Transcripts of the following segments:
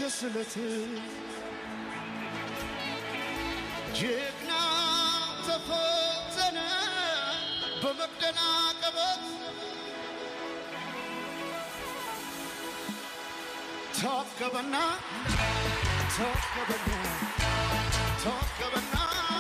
ስለት ጀግና ተፈተነ በመደናቀበት ተወከበና ተወከበና ተወከበና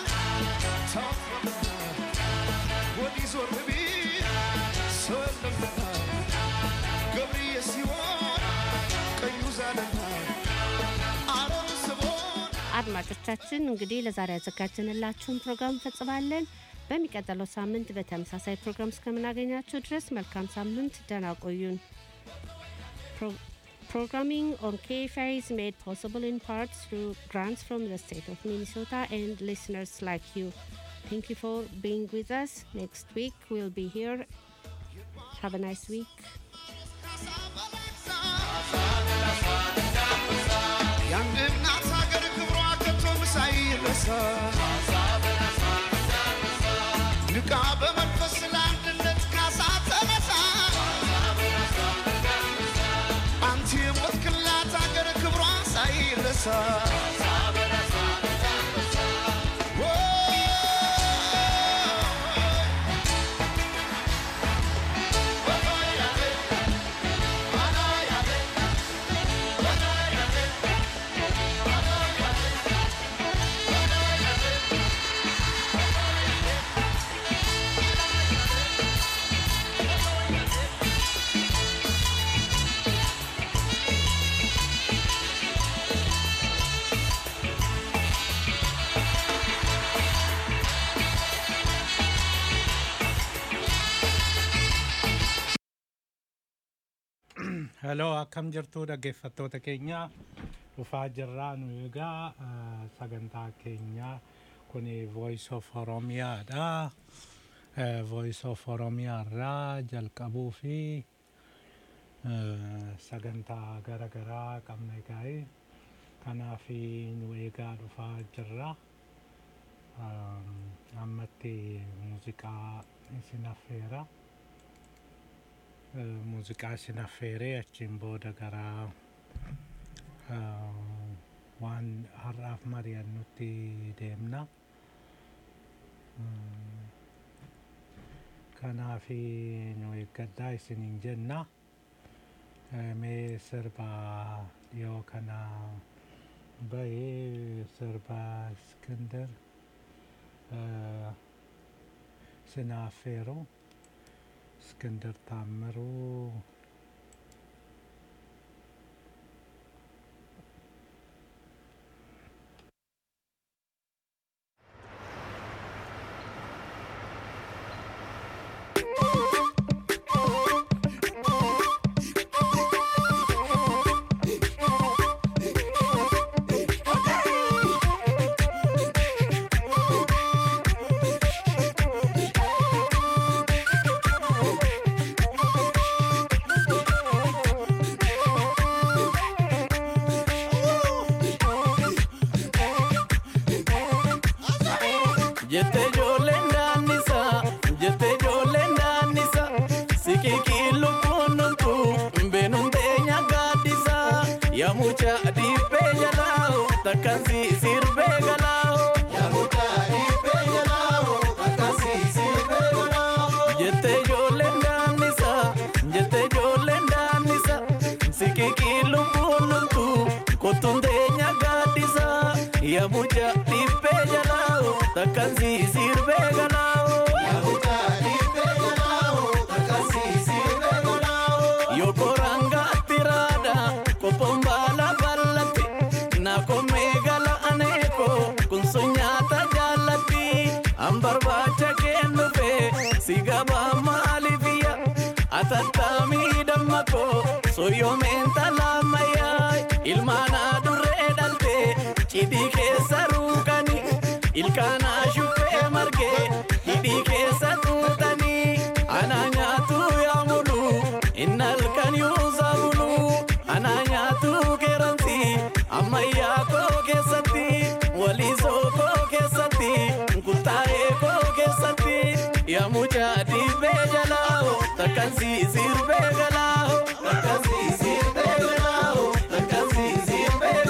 ተወከበና ወዲህ ዞር ቢል ሰው የለምና ገብርዬ ሲሆን ቀኙ ዛለና አረብ ስቦን አድማጮቻችን እንግዲህ ለዛሬ ያዘጋጀንላችሁን ፕሮግራም እንፈጽማለን። በሚቀጥለው ሳምንት በተመሳሳይ ፕሮግራም እስከምናገኛችሁ ድረስ መልካም ሳምንት፣ ደህና ቆዩን። Pro- Programming on KFI is made possible in part through grants from the state of Minnesota and listeners like you. Thank you for being with us. Next week we'll be here. Have a nice week. የአንድ እናት ሀገር ክብሯ ከቶም ሳይረሳ ንቃ በመንፈስ ለአንድነት ካሳ ተነሳ አንቺ የሞትክላት ሀገር ክብሯ ሳይረሳ Hello, akkam jirtu dhaggeeffattoota keenya dhufaa jirraa nu egaa eh, sagantaa keenya kun Voice of Oromiyaadha. Eh, Voice of Oromiyaa irraa jalqabuu fi eh, sagantaa gara garaa qabna egaa kanaaf nu eegaa dhufaa jirra. Um, ammatti muuziqaa isin affeera. Eh, muuziqaa isin affeeree achiin booda gara eh, waan har'aaf mari'annutti deemna. Mm, Kanaaf nu eeggadhaa isiniin jenna. Eh, Mee sirba dhiyoo kana bahee sirba Iskindar eh, isin affeeruu. እስክንድር ታምሩ Jette ijoolleen daannisa, jette ijoolleen daannisa, siqiqii lubbuun dhumtu, beenuun teenya gaaddisa, yaa mucaa dhiibbee jalaa, takkaan si sirbee galaa. Jette ijoolleen daannisa, jette ijoolleen daannisa, siqiqii lubbuun dhumtu, kottuun teenya gaaddisa, yaa mucaa dhiibbee jalaa, takkaan si sirbee galaa. Yokoranga tirada kopon bala ballatti na kome gala aneko kun sunyata jallatti an barbaacha kennufe si gaba maalifiya atattami dammako soyyomeen talammayya ilmaana durree dhalte cidii keessa ruukani ilkaana shuffee marge hidhii keessa tuutanii ana nyaatu yaa mulu innal kan yuusa bulu ana nyaatu keeransi ammayyaa koo keessatti waliisoo koo keessatti kuttaa'ee koo keessatti yaa mucaa dhiibbee jalaa takkan si sirbee galaa takkan si sirbee galaa takkan si sirbee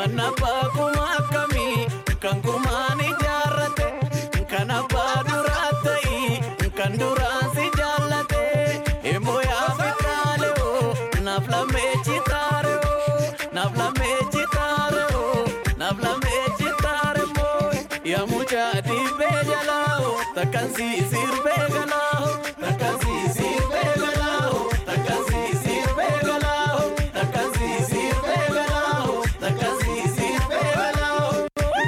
Mana baakuma akkamii kan gumaan ijaarrate kan abbaa duraa ta'ii kan duraan si jaallate immoo yaa fitaalee oo naaf lamee chitaare oo naaf lamee chitaare oo naaf lamee chitaare moo yaa mucaa dhiibbee jalaa oo takkaan si sirbee galaa oo takkaan si sirbee galaa oo takkaan si sirbee galaa oo takkaan si sirbee galaa oo takkaan si sirbee galaa oo.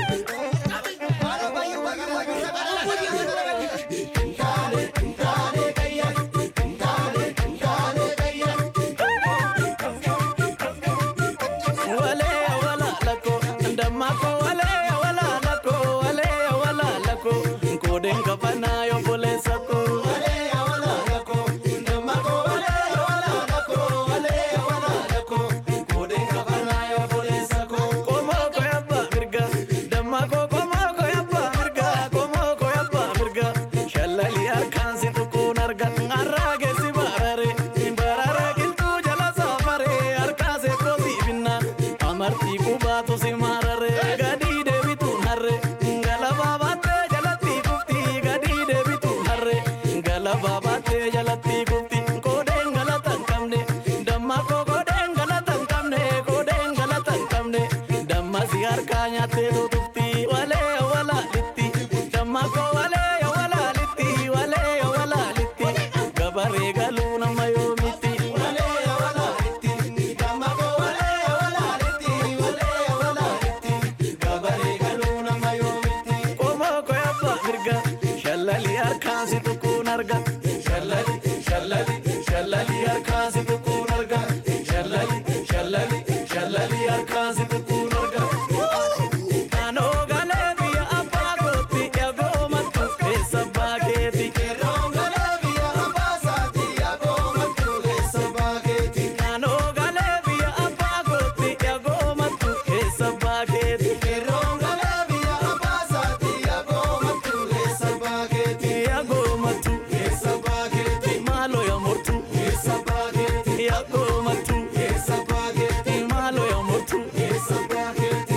wale wala lako ndamako wale wala lako wale wala lako koden kapana yo pole sako wale wala lako ndamako wale wala lako wale wala lako koden kapana yo pole sako komo ko yabba mirga ndamako komo ko yabba mirga komo ko yabba mirga shallali arkan si tukun argan arrage si barare barare kiltu jala safare arkase ko si binna amarti kubatu si marare gadi debitu narre galaba batte jalatti kufti gadi debitu narre galaba batte jalatti kufti koden galatan kamne damma ko koden galatan kamne koden galatan kamne damma si harka nyaate do tufti wale wala litti damma ko wale wala litti wale wala litti gabare galu nama yo miti wale wala litti damma ko wale wala litti wale wala litti gabare galu nama yo miti komo ko yabba mirga shallali harkaan si tukkuun arga shallali shallali shallali harkaan si tukkuun arga shallali shallali shallali harkaan si tukkuun arga Kanoo galee biyya abbaa kootti eegoo mattu keessa baakeeti. Kanoo galee biyya abbaa kootti eegoo mattu keessa baakeeti. Kanoo galee biyya abbaa kootti eegoo mattu keessa baakeeti. Kanoo galee biyya abbaa kootti eegoo mattu keessa baakeeti. Eegoo mattu keessa baakeeti. Maaloo yaa mortu keessa baakeeti. Eegoo mattu keessa baakeeti. Maaloo yaa mortu keessa baakeeti.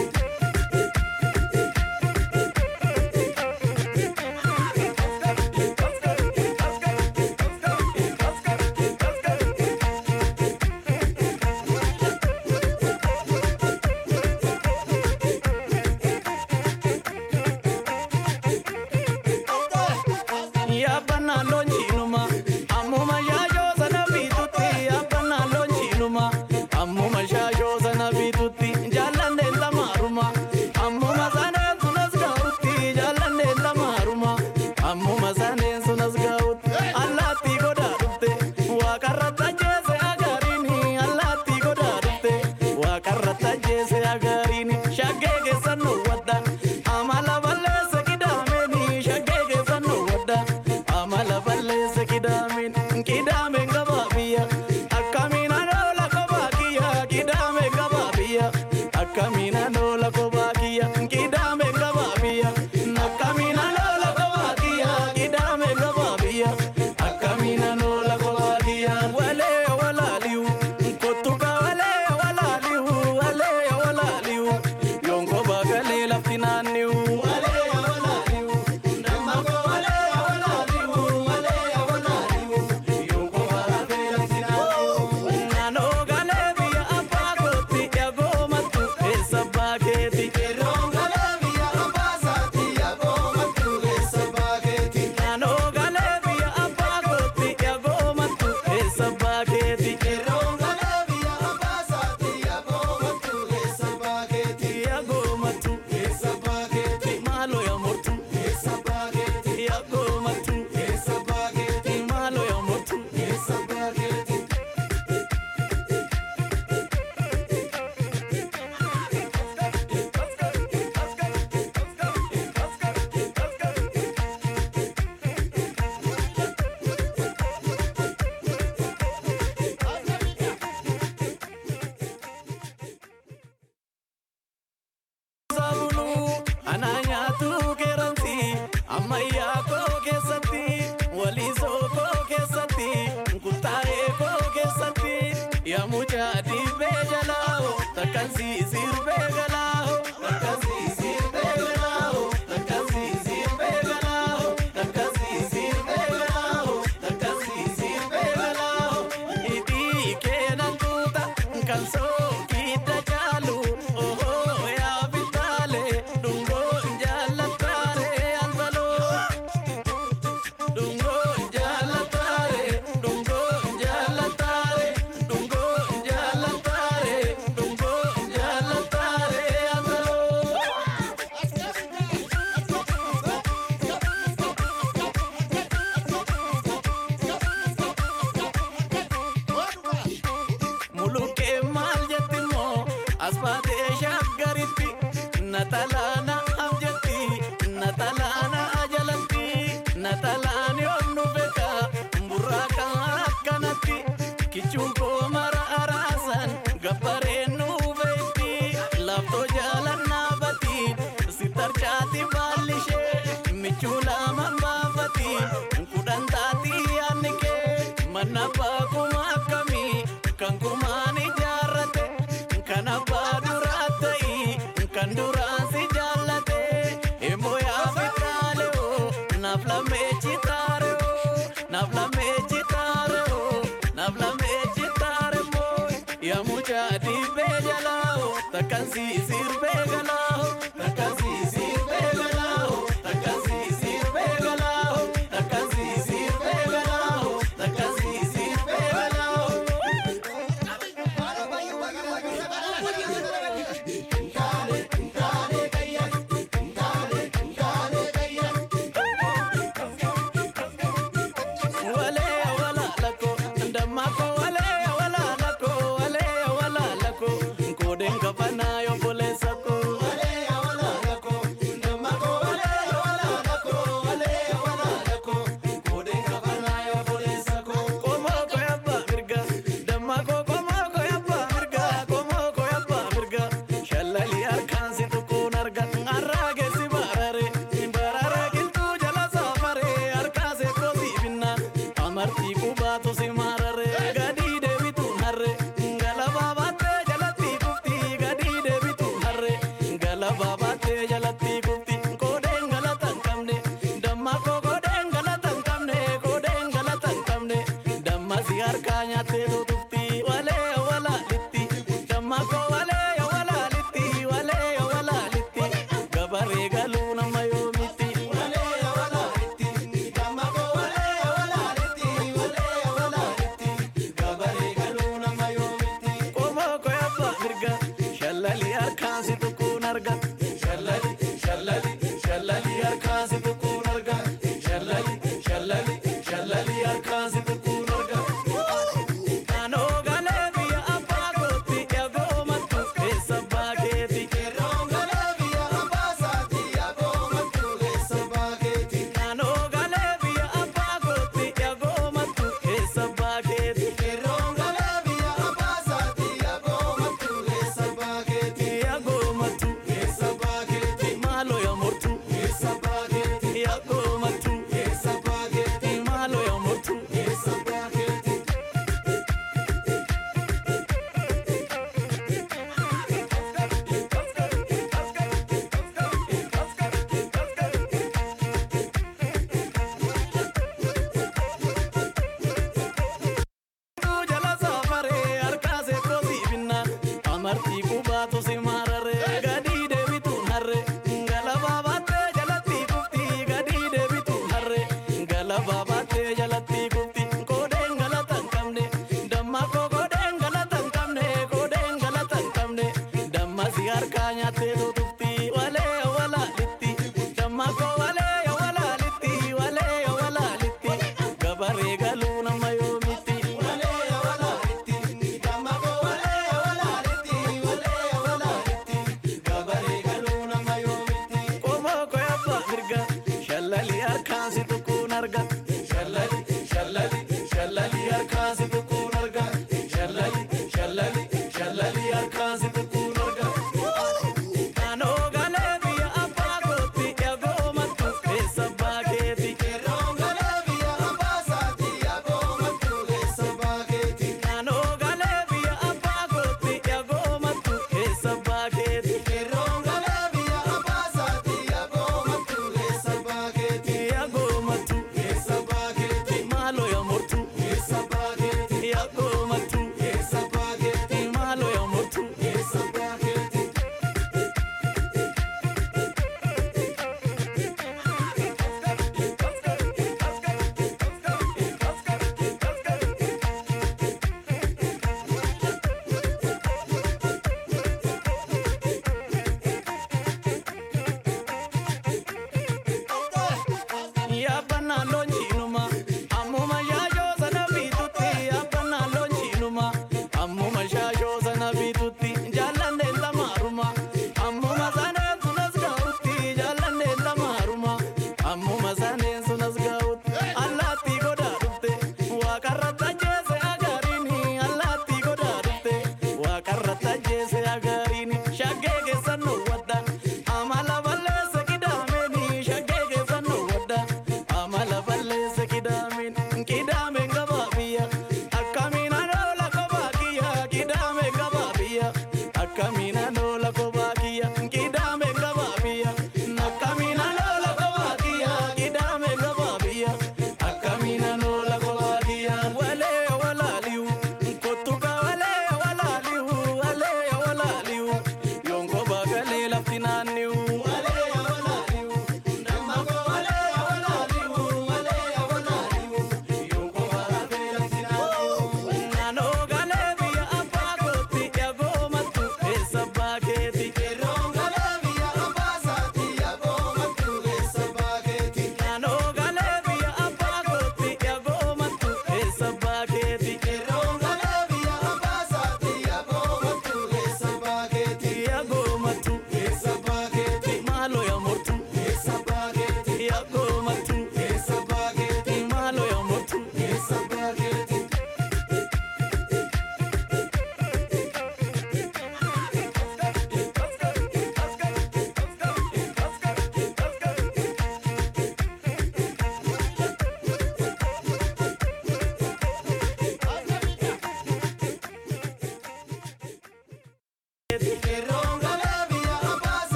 Yaabana loonjiinuma ammuma shaashoo sana bitutti yaabana loonjiinuma ammuma shaashoo sana bitutti jaalladheen lamaaruma ammuma saneen sunas gahutti jaalladheen lamaaruma ammuma saneen sunas gahutti allaattii godaa dhufte waaqarra tajjeese agariini allaattii godaa dhufte waaqarra tajjeese agariini shaggee keessan wadda amala balleessa qidaameni shaggee keessan wadda amala balleessa abbaa kuma akkamii kan kumaan ijaarrate kan abbaa duraa ta'ii kan duraan si jaallate immoo yaa fitaale oo naaf lamee chitaare oo naaf lamee chitaare oo naaf lamee chitaare moo yaa mucaa dhiibbee jalaa oo takkan si sirbee galaa oo takkan si sirbee galaa oo takkan si sirbee galaa oo takkan si sirbee galaa oo takkan si sirbee galaa oo. Wale wala lako, ndamako wale wala lako, wale wala lako, koden kapana yo pole sako. Wale wala lako, ndamako wale wala lako, wale wala lako, koden kapana yo pole sako. Komo ko yabba mirga, ndamako komo ko yabba mirga, komo ko yabba mirga. Shallali arkan si tukun arga, arrage si barare, barare kiltu jala safare, arka se kosi binna. Amartii kubaatu si marare, gadii deebitu harre, galaba baattee jalatti kufti, gadii deebitu harre, galaba baattee jalatti kufti, koodeen galata hin qabne, damma koo koodeen galata hin qabne, koodeen galata hin qabne, damma si harkaa nyaattee tutufti, walee walaalitti, damma koo walee walaalitti, walee walaalitti, gabaree galuu nama yoomitti, walee walaalitti, damma koo walee walaalitti, walee walaalitti, gabaree galuu nama yoomitti. Qomoo koo yabba mirga, shallali harkaan si tukkuun arga, shallali, shallali, shallali harkaan si tukkuun arga, shallali, shallali, shallali harkaan si tukkuun arga. Kanoo galee biyya abbaa kootti eegoo mattu keessa baakeeti. Yeroo galee biyya abbaa saati eegoo mattu keessa baakeeti. Kanoo galee biyya abbaa kootti eegoo mattu keessa baakeeti. Yeroo galee biyya abbaa saati eegoo mattu keessa baakeeti. Eegoo mattu keessa baakeeti. Maaloo yaa mortu keessa baakeeti. Eegoo mattu keessa baakeeti. Maaloo yaa mortu keessa baakeeti. jala safare harkaase kosi binna amartii kubaatu si marare gadii deebitu harre galaba baattee jalatti kufti gadii deebitu harre galaba baattee jalatti kufti koodeen galata hin qabne damma koo koodeen galata hin qabne koodeen galata hin qabne damma si harkaa nyaattee tutufti walee walaalitti damma koo walee walaalitti walee walaalitti gabaree galuu nama yoomitti walee walaalitti damma koo walee walaalitti walee walaalitti gabaree galuu nama yoomitti qomoo koo yabba mirga shallali harkaan si tukkuun arga shallali shallali shallali harkaan si tukkuun arga shallali shallali shallali harkaan si tukkuun arga Kanoo galee biyya abbaa kootti eegoo mattu keessa baakeeti. Yeroo galee biyya abbaa saati eegoo mattu keessa baakeeti. Kanoo galee biyya abbaa kootti eegoo mattu keessa baakeeti. Yeroo galee biyya abbaa saati eegoo mattu keessa baakeeti. Eegoo mattu keessa baakeeti. Maaloo yaa mortu keessa baakeeti.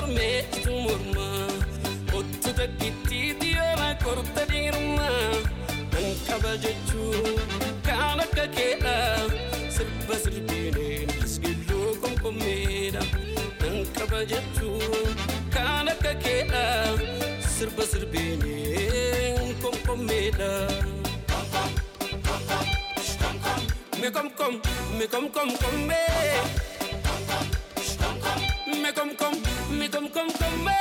mormeetu morma Ottu takkittiiti yoona korta dhiirma Nan qaba jechuu kaan akka keedha Sirba sirbiineen isgilluu komkommeedha Nan qaba jechuu kaan akka keedha Sirba sirbiineen komkommeedha Me kom kom, me kom kom kom me Me kom kom, me kom kom kom me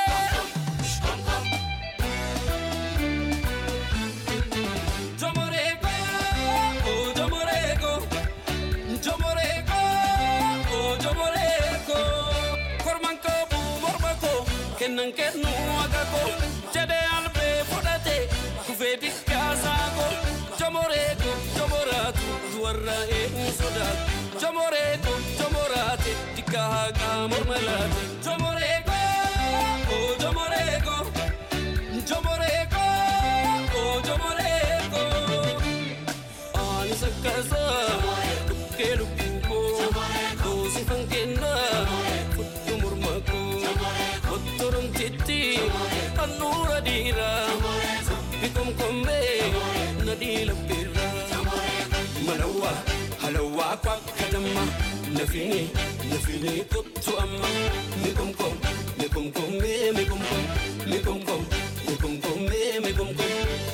Yo morego, oh yo morego Yo morego, oh yo morego Korman ko bu mormako Kenan kennu agako Jade albe fudate Kufe dikkasaako Yo morego, yo moratu Duwarra een sodaatu Yo morego, yo morate Dikka haqa mormalate Yo morego, oh yo morego Yo morego, oh yo morego Ani sakkasa Dhukkee lubbuu koo Doosifan kenna Fudhu morma koo Ottoromtitti Handhuura dhiiraa Sabbi komkommee Nadhii labbiirraa Malawaa halawaa kwakka damma Nafini nafini kottu amma Mi komkom mi komkommee mi komkom Mi komkom mi komkommee mi komkom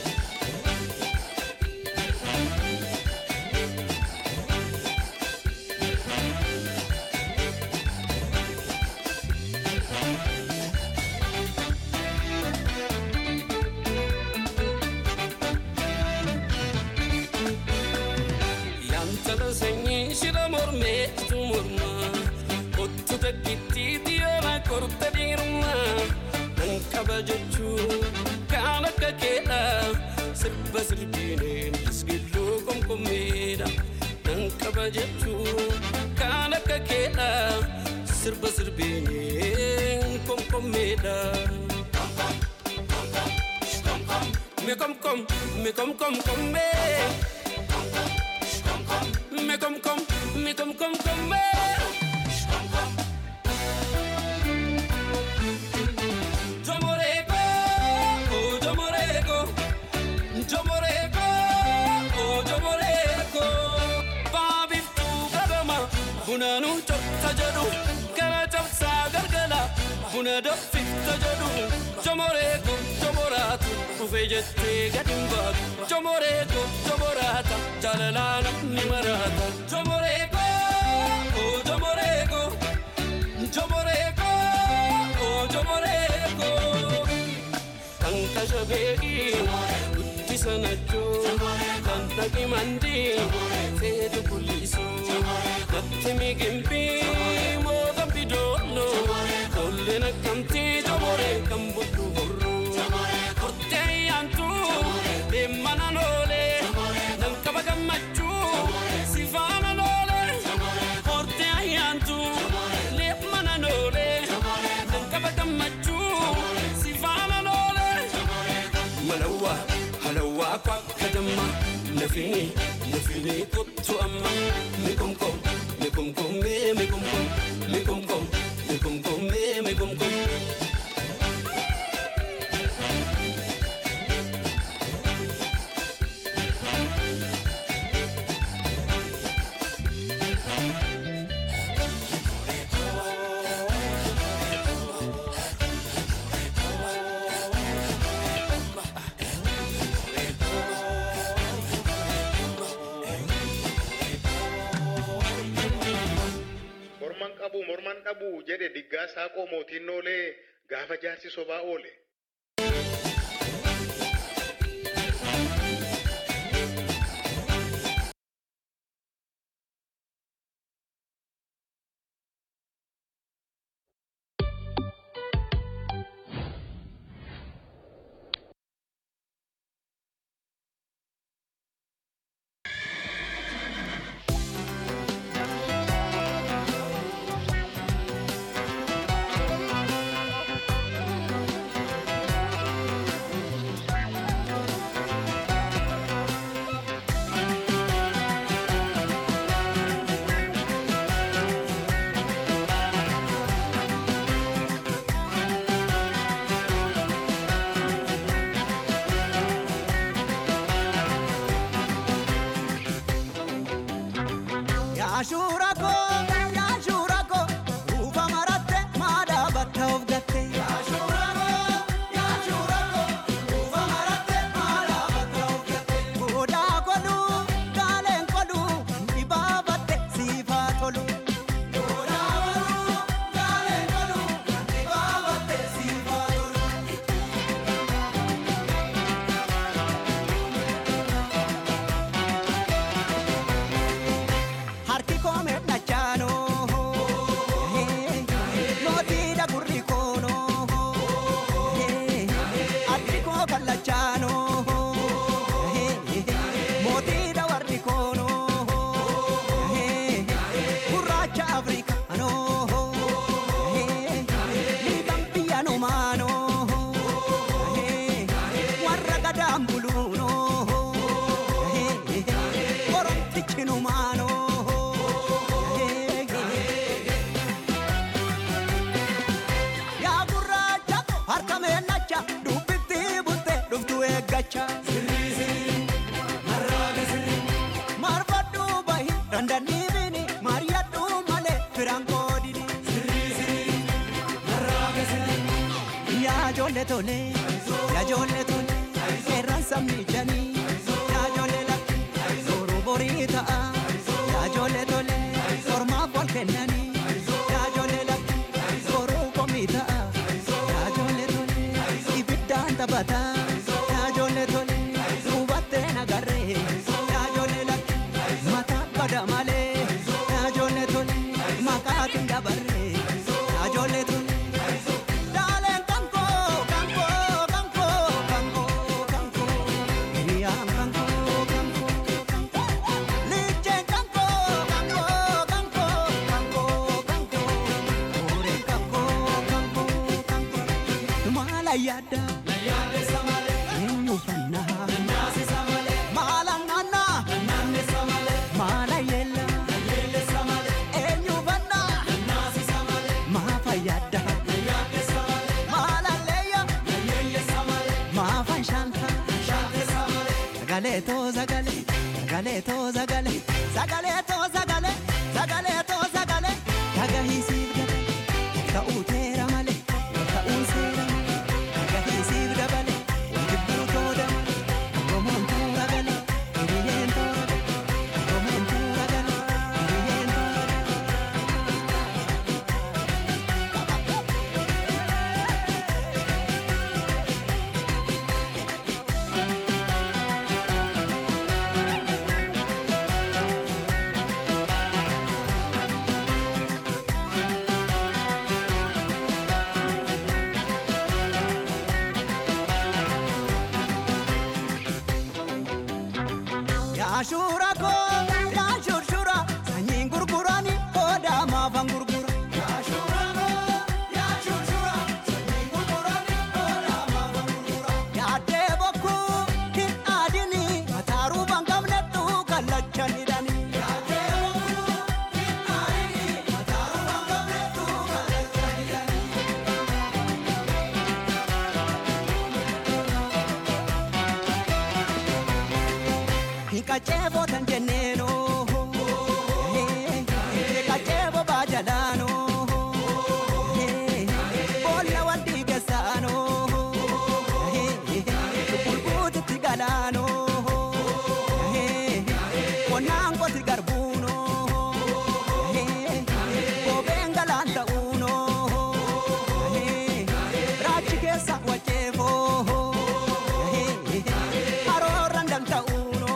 Yantala sanyii shira mormeetu morma Ottu takkittiiti yoona korta dhiirma Nan qaba jechuu kaan akka keedha Sirba sirbiineen isgilluu komkommeedha Nan qaba jechuu kaan akka keedha Sirba sirbiineen komkommeedha Me kom kom, me kom kom kom me Me kom kom, me kom kom kom me Yo morego, oh yo morego Yo morego, oh yo morego Baabiftu gadama Buna nu chokta jedhu Gara cabsaa gargala Buna danfifta jedhu Yo morego, yo moraatu Dhufee jettee gad hin baatu Yo morego, yo moraata Jaalalaa namni maraata Yo morego, oh yo morego Yo morego, oh yo morego Kan kasha beeki guddisa nachoo Kan dhaqi mandii feetu kullisoo Natti migimbii mootan bidooloo Tolleen akkamtii jomoree kan budhu horroo Hortee yaantuu deemmana loolee Nan qaba gammachuu si faana loolee Hortee ayyaantuu deemmana loolee Nan qaba gammachuu si faana loolee Malawaa halawaa kwakka damma Nafini nafini kottu amma Mi komkom mi komkom mee mi komkom mi komkom mi komkom mee mi komkom Morman qabu morman dhabu jedhe diggaa saaqoo mootiin noolee gaafa jaarsi sobaa oole. Thank Yaashuura koo yaashuura koo ruufa maratte maadhaa batta of gatte. Yaashuura koo yaashuura koo ruufa maratte maadhaa batta of gatte. Goodaa godhuu gaaleen godhuu dhibaabatte siifaa tolu. Goodaa godhuu gaaleen godhuu dhibaabatte siifaa tolu. harki koo medhachaano mootiidha gurri koono addi koo kallachaano mootiidha warri koono gurraacha afrikaano liiban biyyanumaano warra gadaan buluuno oromtichinumaano yaa gurraacha harka meennacha dubbitti butte dhuftu eeggacha marfadhu bahi dandaniibini mariyadhu malee firan koodini yaa ijoollee tole yaa ijoollee tole seeraan sabni janii yaa ijoollee lakki suuruu borii ta'a yaa ijoollee tole ormaaf wal kennanii yaa ijoollee lakki suuruu komii ta'a yaa ijoollee tole ibiddaan taphata yaa ijoollee tole hubattee nagarree yaa ijoollee lakki mataa bada malee yaa ijoollee tole maqaatiin dabarree yaa ijoollee tole. Daaleen kankoo kankoo kankoo kankoo kankoo hiriyaan kankoo kankoo liicheen kankoo kankoo kankoo kankoo kankoo hooreen kankoo kankoo kankoo maala yaada eenyu fannaa maala naannaa maala yeella eenyu fannaa maa fayyada maalalleeyya maafan shanta sagalee too sagalee sagalee too sagalee sagalee too sagalee sagalee too sagalee dhagahisiif gale ta'uu teera malee ta'uu seera malee dhagahisiif dabale jibbuu too dabale oromoon tuura gale hiriyyeen toora gale oromoon tuura gale hiriyyeen toora gale. Yaashura koo yaashurshura sanyiin gurgurani koodaa maafan gurgura. Yaashura koo yaashurshura sanyiin gurgurani koodaa maafan gurgura. Yaaddee bokkuu hin aadini mataaruu bangamnettu kallacha nidhani. Yaaddee bokkuu hin aadini mataaruu bangamnettu kallacha nidhani. Hikachevo tan jenneno Hikachevo bajalano Bolla wandi gesano Bulbuti tigalano Konango tigarbuno Bobengalanta uno Rachi kesa wachevo Aroran danta uno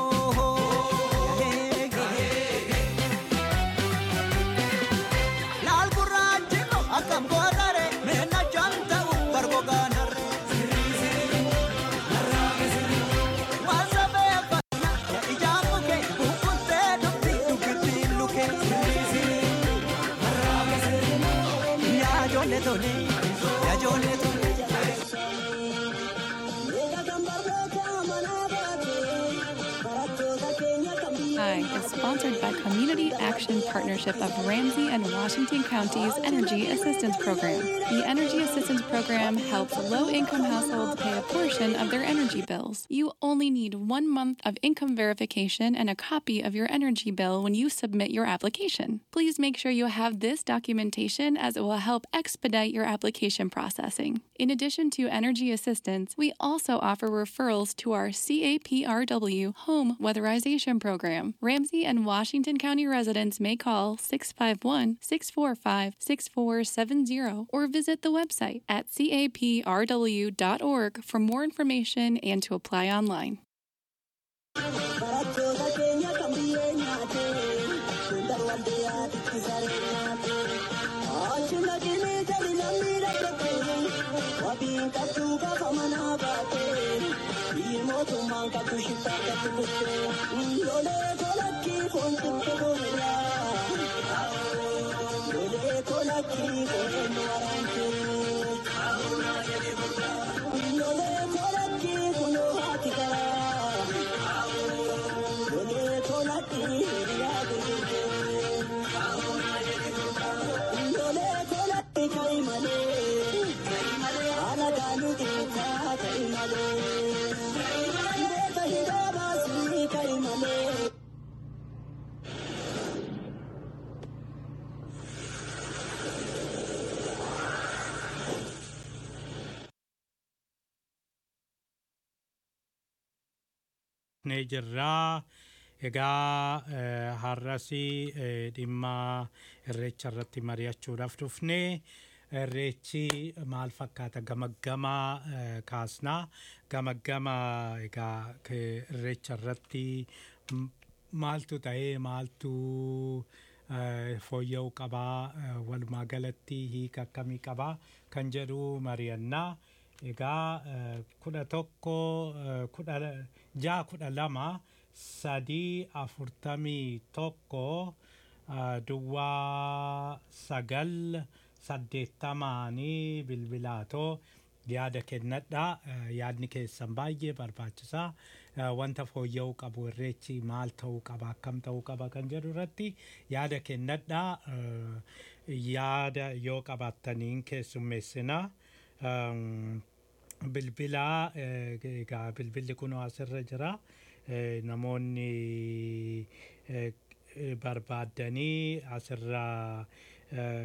Laal gurraachi akkam gootare meenna janta'u bargogaanarre. Waan sabeeffannaa ya ijaan muke kukkuttee dubbi dubbittiin luke. Yaa ijoollee tole yaa ijoollee tole. Hi, it's sponsored by Community Action Partnership of Ramsey and Washington Counties Energy Assistance Program. The Energy Assistance Program helps low income households pay a portion of their energy bills. You only need one month of income verification and a copy of your energy bill when you submit your application. Please make sure you have this documentation as it will help expedite your application processing. In addition to energy assistance, we also offer referrals to our CAPRW Home Weatherization Program. Ramsey and Washington County residents may call 651 645 6470 or visit the website at caprw.org for more information and to apply online. ne jirraa egaa eh, har'asii eh, dhimma irreecha irratti mari'achuudhaaf dhufne irreechi maal fakkaata gamaggama eh, kaasnaa gamaggama egaa ke- irreecha irratti m- maaltu ta'ee maaltu eh, fooyya'uu qabaa eh, walumaa galatti hiika akkamii qabaa kan jedhu mari'annaa egaa eh, kudha tokko eh, kudha ja'a kudha lama sadii afurtamii tokko eh, duwwaa sagal saddeettamaanii bilbilaatoo yaada kennadha Eh, yaadni keessan baay'ee barbaachisaa Eh, wanta fooyya'uu qabu irreechi maal ta'uu qaba akkam ta'uu qaba kan jedhu irratti yaada kennadha Eh, yaada yoo qabaattaniin keessummeessinaa Um, bilbilaa eh, egaa bilbilli kun asirra jira Eh, namoonni eh, eh, barbaaddanii asirra eh,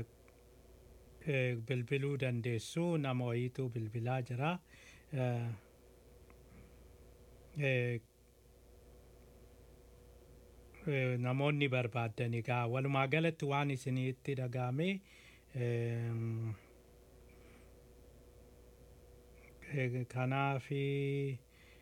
eh, bilbiluu dandeessu nama wayiitu bilbilaa jira Eh, eh, eh, namoonni barbaaddan egaa walumaa galatti waan isinitti dhagahame ehm, Eh, kanaafi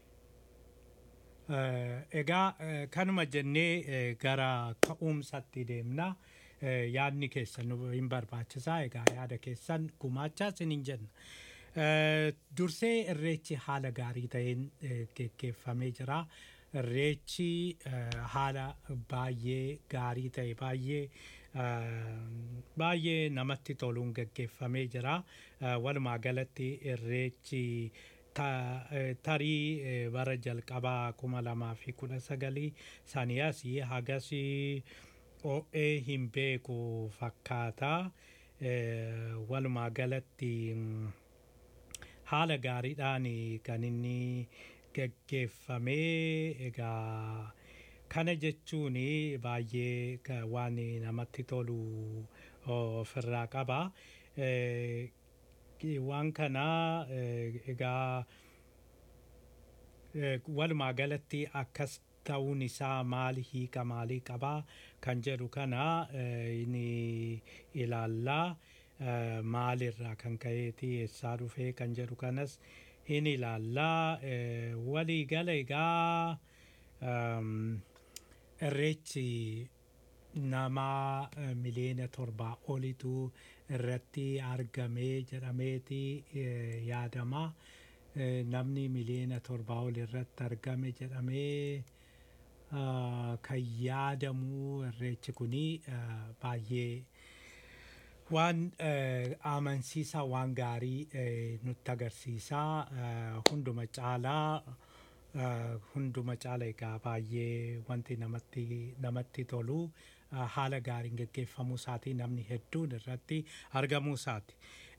eh, egaa eh, kanuma jennee eh, gara ka'umsatti deemna Eh, yaadni keessan nu hin barbaachisaa egaa yaada keessan gumaachaa isiniin jenna Eh, dursee irreechi haala gaarii ta'een eh, geggeeffamee jira irreechi eh, haala baay'ee gaarii ta'e baay'ee eh, baay'ee namatti toluun geggeeffamee jira Eh, walumaa galatti irreechi ta- eh, tarii eh, bara jalqabaa kuma lamaa fi kudha sagalii sanii asii hagasii o'ee hin beeku fakkaata Eh, walumaa galatti mm, haala gaariidhaan kan inni geggeeffamee egaa kana jechuun baay'ee ka- waan namatti tolu ofirraa qaba. Eh, Waan kana eh, egaa eh, walumaa galatti akkas ta'uun isaa maali hiika maalii qabaa kan jedhu kana eh, ni ilaallaa eh, maalirraa kan ka'eeti eessaa dhufee kan jedhu kanas hin ilaallaa eh, walii gala egaa um, irreechi nama eh, miliyoona torbaa olitu irratti argamee jedhameeti eh, yaadama. Eh, Namni miliyoona torbaa ol irratti argame jedhamee ah, kan yaadamu irreechi kuni ah, baay'ee waan eh, amansiisaa waan gaarii eh, nutti agarsiisaa eh, hunduma caalaa uh, hunduma caala egaa baay'ee wanti namatti namatti tolu uh, haala gaariin geggeeffamuu isaatii namni hedduun irratti argamuu isaati.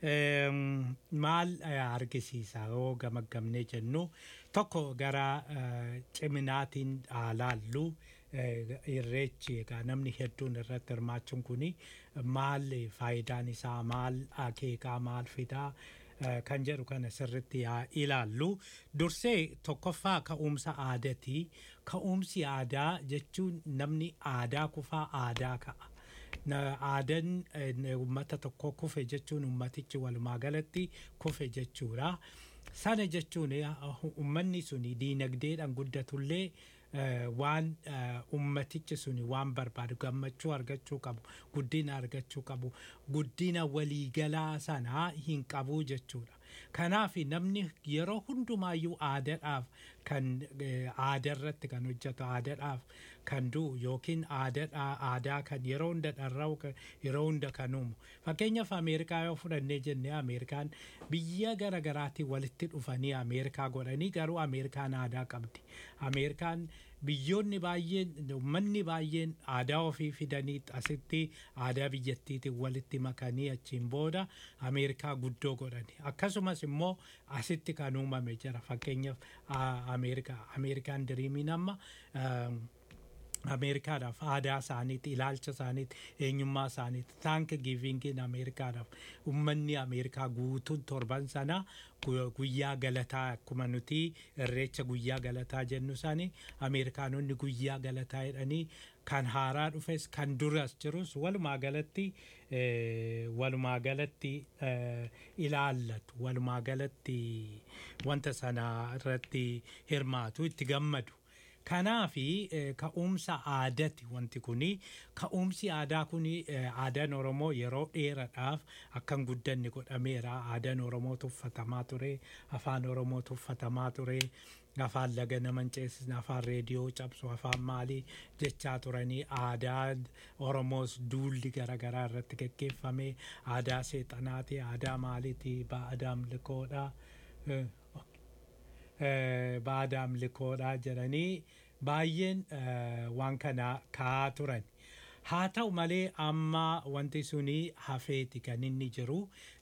Um, maal uh, argisiisa yoo gamaggamnee jennu tokko gara uh, ciminaatiin haa laallu uh, irreechi egaa namni hedduun irratti hirmaachuun kuni maal faayidaan isaa maal akeekaa maal fidaa uh, kan jedhu kana sirritti haa ilaallu dursee tokkoffaa ka'umsa aadaati ka'umsi aadaa jechuun namni aadaa kufaa aadaa ka'a. na aadaan eh, uummata tokko kufe jechuun uummatichi walumaa galatti kufe jechuudha. Sana jechuun eh, uummanni suni diinagdeedhaan guddatullee eh, waan eh, ummatichi suni waan barbaadu gammachuu argachuu qabu guddina argachuu qabu guddina waliigalaa sanaa hin qabu jechuudha. Kanaaf namni yeroo hundumaayyuu aadaadhaaf kan aadaa irratti kan hojjetu aadaadhaaf kan du'u yookiin aadaa kan yeroo hunda dharra'u yeroo hunda kan uumu fakkeenyaaf ameerikaa yoo fudhannee jennee ameerikaan biyya gara garaatiin walitti dhufanii ameerikaa godhanii garuu ameerikaan aadaa qabdi ameerikaan biyyoonni baay'een uummanni baay'een aadaa ofii fidanii asitti aadaa biyyattiitiin walitti makanii achiin booda ameerikaa guddoo godhani akkasumas immoo asitti kan uumame jira fakkeenyaaf ameerikaa ameerikaan diriimiin amma ameerikaadhaaf aadaa isaaniitti ilaalcha isaaniitti eenyummaa isaaniitti taank giivingiin ameerikaadhaaf ummanni ameerikaa guutuun torban sana guyyaa galataa akkuma nuti irreecha guyyaa galataa jennu isaanii ameerikaanonni guyyaa galataa jedhanii kan haaraa dhufes kan duras jirus walumaa galatti walumaa galatti ilaallatu walumaa galatti wanta sana irratti hirmaatu itti gammadu. Kanaafi ka'umsa aadaati wanti kuni ka'umsi aadaa kuni aadaan Oromoo yeroo dheeraadhaaf akkan guddanne godhameera aadaan Oromoo tuffatamaa ture afaan Oromoo tuffatamaa ture afaan laga naman ceesisne afaan reediyoo cabsu afaan maalii jechaa turanii aadaa Oromoos duulli garaagaraa irratti geggeeffame aadaa seexanaati aadaa maaliiti aadaa milikoodha. baada amlikoodha jedhanii baay'een waan kana kaa'aa turan. Haa ta'u malee amma wanti suni hafeeti kan inni jiru